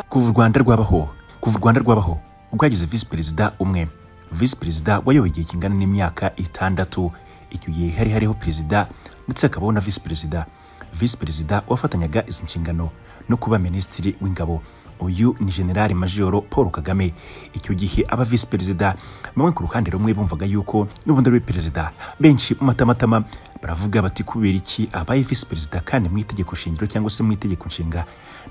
kuva u rwanda rwabaho kuva u rwanda rwabaho rwagize visi perezida umwe visi perezida wayoboye igihe kingana n'imyaka itandatu icyo gihe hari hariho perezida ndetse hakabaho na visi perezida visi perezida wafatanyaga izi nshingano no kuba minisitiri w'ingabo uyu ni generali majoro paul kagame icyo gihe aba visi perezida bamwe ku ruhande rumwe bumvaga yuko n'ubundi ari we perezida benshi mu matamatama baravuga bati kubera iki abaye visi perezida kandi mu itegeko shingiro cyangwa se mu itegeko nshinga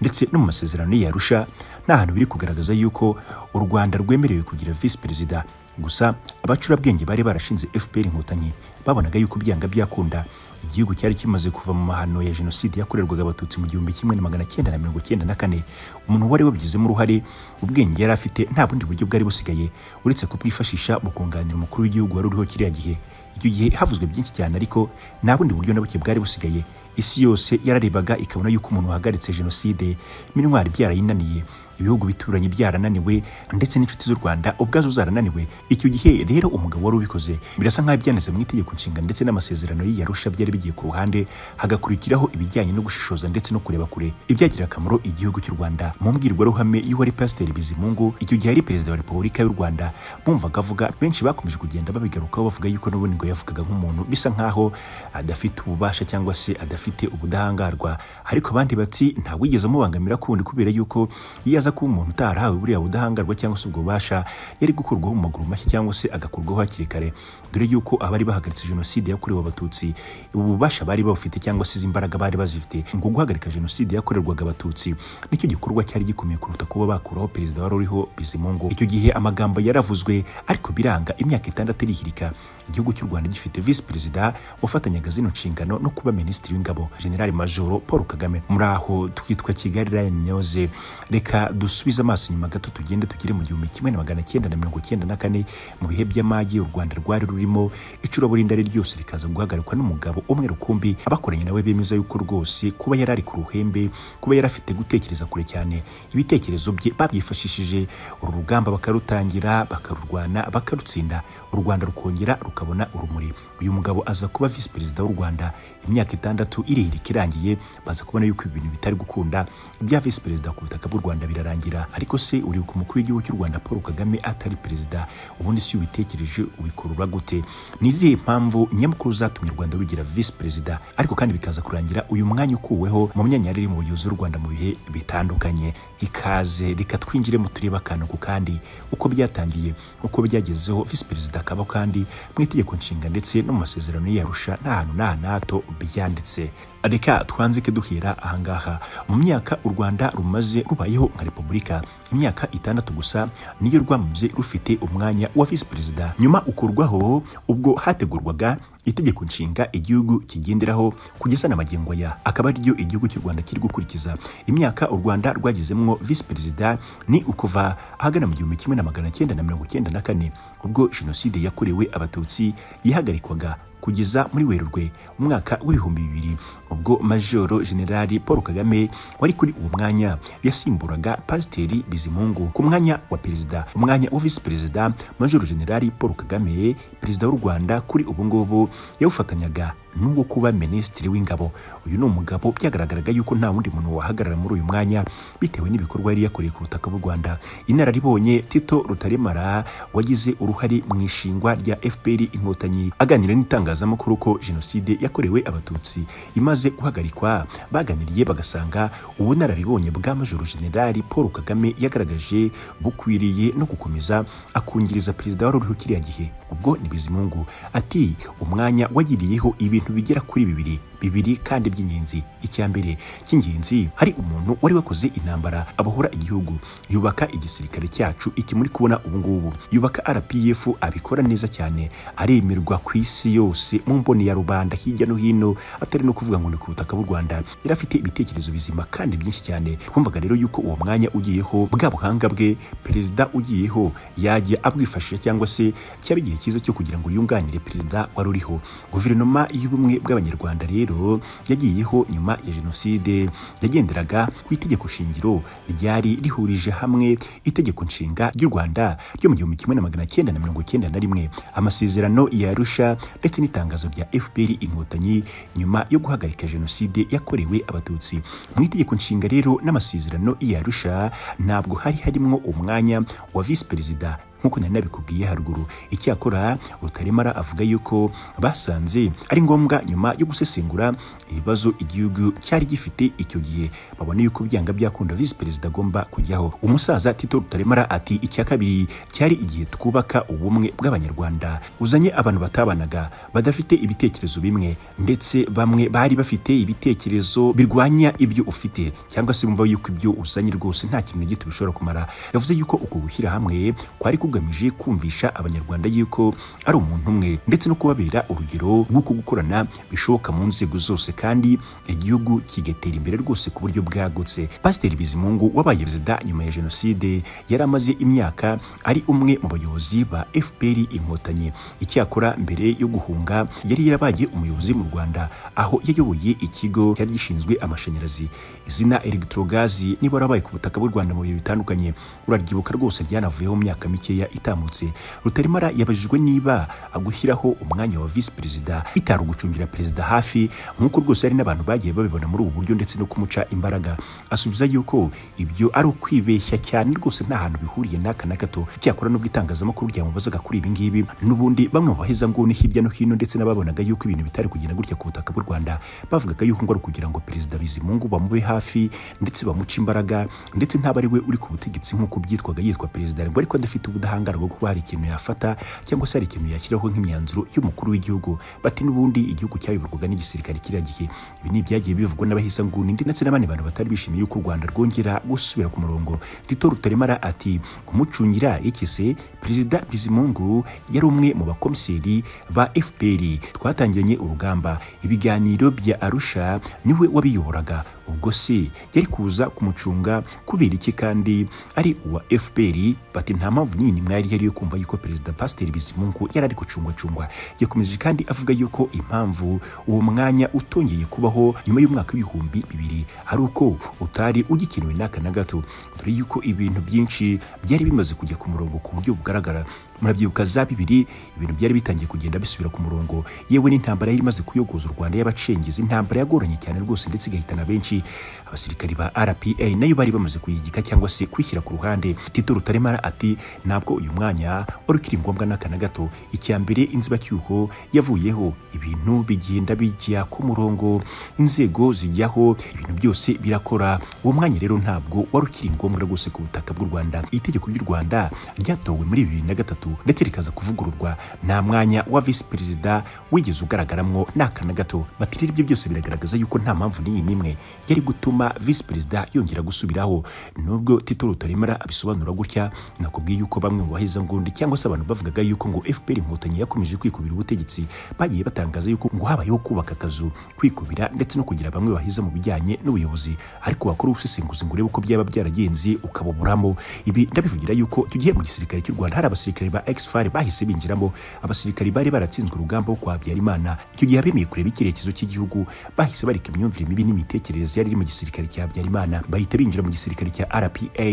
ndetse no mu masezerano yarusha nta hantu biri kugaragaza yuko u rwanda rwemerewe kugira visi perezida gusa abacurabwenge bari barashinze fpr inkotanyi babonaga yuko byanga byakunda igihugu cyari kimaze kuva mu mahano ya jenoside yakorerwaga abatutsi mu gihumbi kimwe na magana cyenda na mirongo cyenda na kane umuntu wari wabigizemo uruhare ubwenge yari afite nta bundi buryo bwari busigaye uretse kubwifashisha mu kunganira umukuru w'igihugu wari uriho kiriya gihe icyo gihe havuzwe byinshi cyane ariko nta bundi buryo na buke bwari busigaye isi yose yararebaga ikabona yuko umuntu wahagaritse jenoside n'intwari byarayinaniye ibihugu bituranye byarananiwe ndetse n'inshuti z'u rwanda ubwazo zarananiwe icyo gihe rero umugabo wari ubikoze birasa nk'aho ibyanditse mu itegeko nshinga ndetse n'amasezerano y'iyarusha byari bigiye ku ruhande hagakurikiraho ibijyanye no gushishoza ndetse no kureba kure ibyagirira akamaro igihugu cy'u rwanda mu mbwirwaruhame y'uwari pasiteri bizimungu icyo gihe ari perezida wa repubulika y'u rwanda bumvaga avuga benshi bakomeje kugenda babigarukaho bavuga yuko n'ubundi ngo yavugaga nk'umuntu bisa nk'aho adafite ububasha cyangwa se adafite ubudahangarwa ariko abandi bati ntawigeze amubangamira kundi kubera yuko iyo aza kuba umuntu utarahawe buriya budahangarwa cyangwa se ubwo bubasha yari gukurwaho mu maguru mashya cyangwa se agakurwaho hakiri kare dore yuko abari bahagaritse jenoside yakorewe abatutsi ubu bubasha bari babufite cyangwa se izi mbaraga bari bazifite ngo guhagarika jenoside yakorerwaga abatutsi nicyo gikorwa cyari gikomeye kuruta kuba bakuraho perezida wari uriho bizimungu icyo gihe amagambo yaravuzwe ariko biranga imyaka itandatu irihirika igihugu cy'u rwanda gifite visi perezida wafatanyaga zino nshingano no kuba minisitiri w'ingabo generali majoro paul kagame muri aho twitwa kigali rayani nyoze reka dusubize amaso inyuma gato tugende tugere mu gihumbi kimwe na magana cyenda na mirongo cyenda na kane mu bihe by'amage u rwanda rwari rurimo icuraburindari ryose rikaza guhagarikwa n'umugabo umwe rukumbi abakoranye nawe bemeza yuko rwose kuba yari ari ku ruhembe kuba yari afite gutekereza kure cyane ibitekerezo bye babyifashishije uru rugamba bakarutangira bakarurwana bakarutsinda u rwanda rukongera rukabona urumuri uyu mugabo aza kuba visi perezida w'u rwanda imyaka itandatu irihirika irangiye baza kubona yuko ibintu bitari gukunda ibya visi perezida ku butaka bw'u rwanda birarangira ariko se uribuka umukuru w'igihugu cy'u rwanda paul kagame atari perezida ubundi si ubitekereje ubikurura gute ni izihe mpamvu nyamukuru zatumye u rwanda rugira visi perezida ariko kandi bikaza kurangira uyu mwanya ukuweho mu myanya yari iri mu buyobozi bw'u rwanda mu bihe bitandukanye ikaze reka twinjiremo tureba akantu ku kandi uko byatangiye uko byagezeho visi perezida akaba kandi mu itegeko nshinga ndetse no mu masezerano y'iyarusha nta hantu na hato byanditse reka twanzike duhera ahangaha mu myaka u rwanda rumaze rubayeho nka repubulika imyaka itandatu gusa niyo rwamaze rufite umwanya wa visi perezida nyuma ukurwaho ubwo hategurwaga itegeko nshinga igihugu kigenderaho kugeza na magingo ya akaba ariryo igihugu cy'u rwanda kiri gukurikiza imyaka u rwanda rwagezemo visi perezida ni ukuva ahagana mu gihumbi kimwe na magana cyenda na mirongo cyenda na kane ubwo jenoside yakorewe abatutsi yahagarikwaga kugeza muri werurwe umwaka w'ibihumbi bibiri ubwo majoro generali paul kagame wari kuri uwo mwanya yasimburaga pasiteri bizimungu ku mwanya wa perezida umwanya wa visi perezida majoro generali paul kagame perezida w'u rwanda kuri ubu ngubu yawufatanyaga n'uwo kuba minisitiri w'ingabo uyu ni umugabo byagaragaraga yuko nta wundi muntu wahagarara muri uyu mwanya bitewe n'ibikorwa yari yakoreye ku butaka bw'u rwanda inararibonye tito rutaremara wagize uruhare mu ishingwa rya fpr inkotanyi aganira n'itangazamakuru ko jenoside yakorewe abatutsi imaze guhagarikwa baganiriye bagasanga ubunararibonye bwa majoro generali paul kagame yagaragaje bukwiriye no gukomeza akungiriza perezida wari uriho kiriya gihe ubwo ni bizimungu ati umwanya wagiriyeho ibi ibintu bigera kuri bibiri bibiri kandi by'ingenzi icya mbere cy'ingenzi hari umuntu wari wakoze intambara abohora igihugu yubaka igisirikare cyacu iki muri kubona ubu ngubu yubaka RPF abikora neza cyane aremerwa ku isi yose mu mboni ya rubanda hirya no hino atari no kuvuga ngo ni ku butaka bw'u Rwanda yari afite ibitekerezo bizima kandi byinshi cyane twumvaga rero yuko uwo mwanya ugiyeho bwa buhanga bwe perezida ugiyeho yajya abwifashisha cyangwa se cyaba igihe cyiza cyo kugira ngo yunganire perezida wari uriho guverinoma y'ubumwe bw'abanyarwanda rero rero yagiyeho nyuma ya jenoside yagenderaga ku itegeko shingiro ryari rihurije hamwe itegeko nshinga ry'u rwanda ryo mu gihumbi kimwe na magana cyenda na mirongo cyenda na rimwe amasezerano ya arusha ndetse n'itangazo rya fpr inkotanyi nyuma yo guhagarika jenoside yakorewe abatutsi mu itegeko nshinga rero n'amasezerano ya arusha ntabwo hari harimo umwanya wa visi perezida nk'uko nari nabikubwiye haruguru icyakora rutaremara avuga yuko basanze ari ngombwa nyuma yo gusesengura ibibazo igihugu cyari gifite icyo gihe babona yuko byanga byakunda visi perezida agomba kujyaho umusaza tito rutaremara ati icya kabiri cyari igihe twubaka ubumwe bw'abanyarwanda uzanye abantu batabanaga badafite ibitekerezo bimwe ndetse bamwe bari bafite ibitekerezo birwanya ibyo ufite cyangwa se bumva yuko ibyo uzanye rwose nta kintu na gito bishobora kumara yavuze yuko uko gushyira hamwe kwari ku kugamije kumvisha abanyarwanda yuko ari umuntu umwe ndetse no kubabera urugero rw'uko gukorana bishoboka mu nzego zose kandi igihugu kigatera imbere rwose ku buryo bwagutse pasiteri bizimungu wabaye perezida nyuma ya jenoside yari amaze imyaka ari umwe mu bayobozi ba fpr inkotanyi icyakora mbere yo guhunga yari yarabaye umuyobozi mu rwanda aho yayoboye ikigo cyari gishinzwe amashanyarazi izina electrogazi niba warabaye ku butaka bw'u rwanda mu bihe bitandukanye uraryibuka rwose ryanavuyeho mu myaka mike mikeya itambutse rutaremara yabajijwe niba agushyiraho umwanya wa visi perezida bitari ugucungira perezida hafi nk'uko rwose hari n'abantu bagiye babibona muri ubu buryo ndetse no kumuca imbaraga asubiza yuko ibyo ari ukwibeshya cyane rwose nta hantu bihuriye n'aka na gato cyakora n'ubwo itangazamakuru ryamubazaga kuri ibi ngibi n'ubundi bamwe mu bahezanguni hirya no hino ndetse n'ababonaga yuko ibintu bitari kugenda gutya ku butaka bw'u rwanda bavugaga yuko ngo ari ukugira ngo perezida bizimungu bamube hafi ndetse bamuce imbaraga ndetse ntabwo ari we uri ku butegetsi nk'uko byitwaga yitwa perezida ariko adafite ubu ubudahangarwa kuba hari ikintu yafata cyangwa se hari ikintu yashyiraho nk'imyanzuro y'umukuru w'igihugu bati n'ubundi igihugu cyayoborwaga n'igisirikare kiriya gihe ibi ni ibyagiye bivugwa n'abahisanguni ndetse n'abandi bantu batari bishimiye yuko u rwanda rwongera gusubira ku murongo tito rutaremara ati kumucungira ikise perezida bizimungu yari umwe mu bakomiseri ba fpr twatangiranye urugamba ibiganiro bya arusha niwe wabiyoboraga ubwo se yari kuza kumucunga kubera iki kandi ari uwa fpr bati nta mpamvu nyine nyinini mwari yari yo kumva yuko perezida pasiteri bizimungu yari ari gucungwacungwa yakomeje kandi avuga yuko impamvu uwo mwanya utongeye kubaho nyuma y'umwaka w'ibihumbi bibiri ari uko utari ugikenewe n'aka na gato dore yuko ibintu byinshi byari bimaze kujya ku murongo ku buryo bugaragara murabyibuka za bibiri ibintu byari bitangiye kugenda bisubira ku murongo yewe n'intambara yari imaze kuyogoza u rwanda y'abacengezi intambara yagoranye cyane rwose ndetse igahitana benshi abasirikari ba rpa nayo bari bamaze kuyigika cyangwa se kwishyira ku ruhande tito rutaremara ati nta ntabwo uyu mwanya wari ukiri ngombwa n'aka na gato icya mbere inzibacyuho yavuyeho ibintu bigenda bijya ku murongo inzego zijyaho ibintu byose birakora uwo mwanya rero ntabwo wari ukiri ngombwa rwose ku butaka bw'u rwanda itegeko ry'u rwanda ryatowe muri bibiri na gatatu ndetse rikaza kuvugururwa nta mwanya wa visi perezida wigeze ugaragaramo n'aka na gato bati rero ibyo byose biragaragaza yuko nta mpamvu n'iyi n'imwe yari gutuma visi perezida yongera gusubiraho nubwo tito rutaremara abisobanura gutya nakubwiye yuko bamwe mu bahezangundi cyangwa se abantu bavugaga yuko ngo FPR inkotanyi yakomeje kwikubira ubutegetsi bagiye batangaza yuko ngo habayeho kubaka akazu kwikubira ndetse no kugira bamwe baheza mu bijyanye n'ubuyobozi ariko wakora ubusesenguzi ngo urebe uko byaba byaragenze ukabuburamo ibi ndabivugira yuko icyo gihe mu gisirikare cy'u Rwanda hari abasirikare ba ex-FAR bahise binjiramo abasirikare bari baratsinzwe urugamba rwo kwa Habyarimana icyo gihe abemeye kureba icyerekezo cy'igihugu bahise bareka imyumvire mibi n'imitekerereze yari iri mu gisirikare cya Habyarimana bahita binjira mu gisirikare cya RPA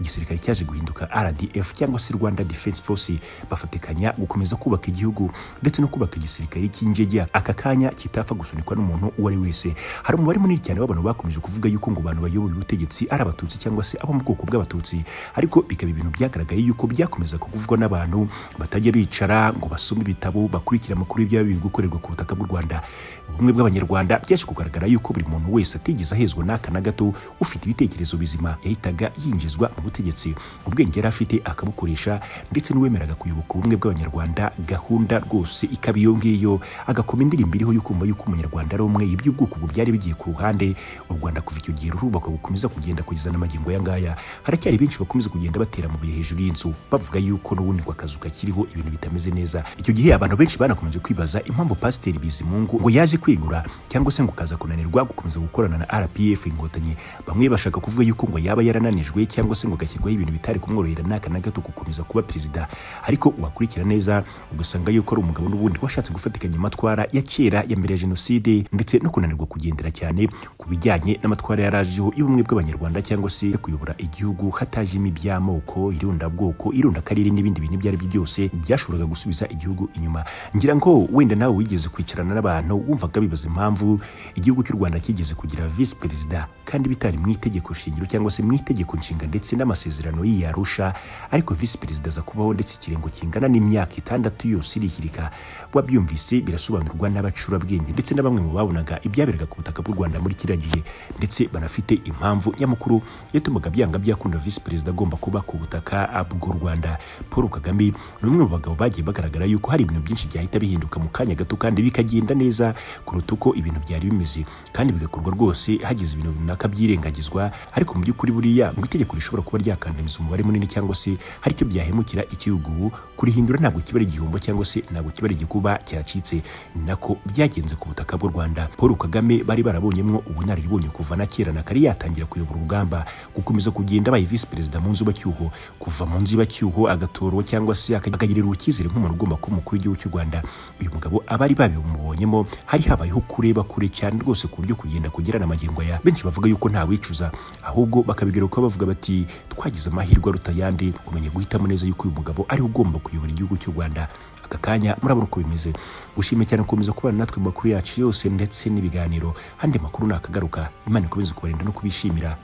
igisirikare cyaje guhinduka RDF cyangwa cyangwa se Rwanda Defense Force bafatikanya gukomeza kubaka igihugu ndetse no kubaka igisirikare cy'injegya aka kanya kitapfa gusunikwa n'umuntu uwo ari wese hari umubare munini cyane w'abantu bakomeje kuvuga yuko ngo abantu bayoboye ubutegetsi ari abatutsi cyangwa se abo mu bwoko bw'abatutsi ariko bikaba ibintu byagaragaye yuko byakomeza kuvugwa n'abantu batajya bicara ngo basome ibitabo bakurikira amakuru y'ibyaba biri gukorerwa ku butaka bw'u Rwanda ubumwe bw'abanyarwanda byaje kugaragara yuko buri muntu wese atigeze ahezwa n'aka na gato ufite ibitekerezo bizima yahitaga yinjizwa mu butegetsi ubwenge yari afite akabukora kubukoresha ndetse n'uwemeraga kuyoboka ubumwe bw'abanyarwanda gahunda rwose ikaba iyo ngiyo agakoma indirimbo iriho yukumva yuko umunyarwanda ari umwe ibyo ubwoko byari bigiye ku ruhande u rwanda kuva icyo gihe rurubakwa gukomeza kugenda kugeza n'amagingo aya ngaya haracyari benshi bakomeza kugenda batera mu bihe hejuru y'inzu bavuga yuko n'ubundi ngo akazu kakiriho ibintu bitameze neza icyo gihe abantu benshi banakomeje kwibaza impamvu pasiteri bizimungu ngo yaje kwigura cyangwa se ngo kaza kunanirwa gukomeza gukorana na rpf inkotanyi bamwe bashaka kuvuga yuko ngo yaba yarananijwe cyangwa se ngo agashyirwaho ibintu bitari kumworohera n'aka na gato gukomeza kuba perezida ariko wakurikira neza ugasanga yuko ari umugabo n'ubundi washatse gufatikanya amatwara ya kera ya mbere ya jenoside ndetse no kunanirwa kugendera cyane ku bijyanye n'amatwara yarajeho y'ubumwe bw'abanyarwanda cyangwa se kuyobora igihugu hatajemo iby'amoko irondabwoko irondakarere n'ibindi bintu ibyo ari byo byose byashoboraga gusubiza igihugu inyuma ngira ngo wenda nawe wigeze kwicarana n'abantu wumvaga bibaza impamvu igihugu cy'u Rwanda kigeze kugira visi perezida kandi bitari mu itegeko shingiro cyangwa se mu itegeko nshinga ndetse n'amasezerano y'iyi Arusha ariko visi perezida aza kubaho ndetse ikirengo kingana n'imyaka itandatu yose irihirika wabyumvise birasobanurwa n'abacurabwenge ndetse na bamwe mu babonaga ibyaberaga ku butaka bw'u Rwanda muri kiriya gihe ndetse banafite impamvu nyamukuru yatumaga byanga byakunda visi perezida agomba kuba ku butaka bw'u Rwanda Paul Kagame ni umwe mu bagabo bagiye bagaragara yuko hari ibintu byinshi byahita bihinduka mu kanya gato kandi bikagenda neza kuruta uko ibintu byari bimeze kandi bigakorwa rwose hagize ibintu runaka byirengagizwa ariko mu by'ukuri buriya ngo itegeko rishobora kuba ryakandamiza umubare munini cyangwa se hari icyo byahemukira igihugu kurihindura ntabwo kiba ari igihombo cyangwa se ntabwo kiba ari igikuba cyacitse ni nako byagenze ku butaka bw'u Rwanda Paul Kagame bari barabonyemo ubunararibonye kuva na kera na kare yatangira kuyobora urugamba gukomeza kugenda abaye visi perezida mu nzubacyuho kuva mu nzubacyuho agatorwa cyangwa se akagirirwa icyizere nk'umuntu ugomba kuba umukuru w'igihugu cy'u Rwanda uyu mugabo abari babimubonyemo hari habayeho kureba kure cyane rwose ku buryo kugenda kugerana amagingo aya benshi bavuga yuko nta wicuza ahubwo bakabigarukaho bavuga bati twagize amahirwe aruta ayandi kumenya guhitamo neza yuko uyu mugabo ariwe ugomba kuyobora igihugu cy'u Rwanda aka kanya murabona uko bimeze gushimye cyane gukomeza kubana natwe mu makuru yacu yose ndetse n'ibiganiro handi makuru nakagaruka imana ikomeze kubarinda no kubishimira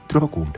turabakunda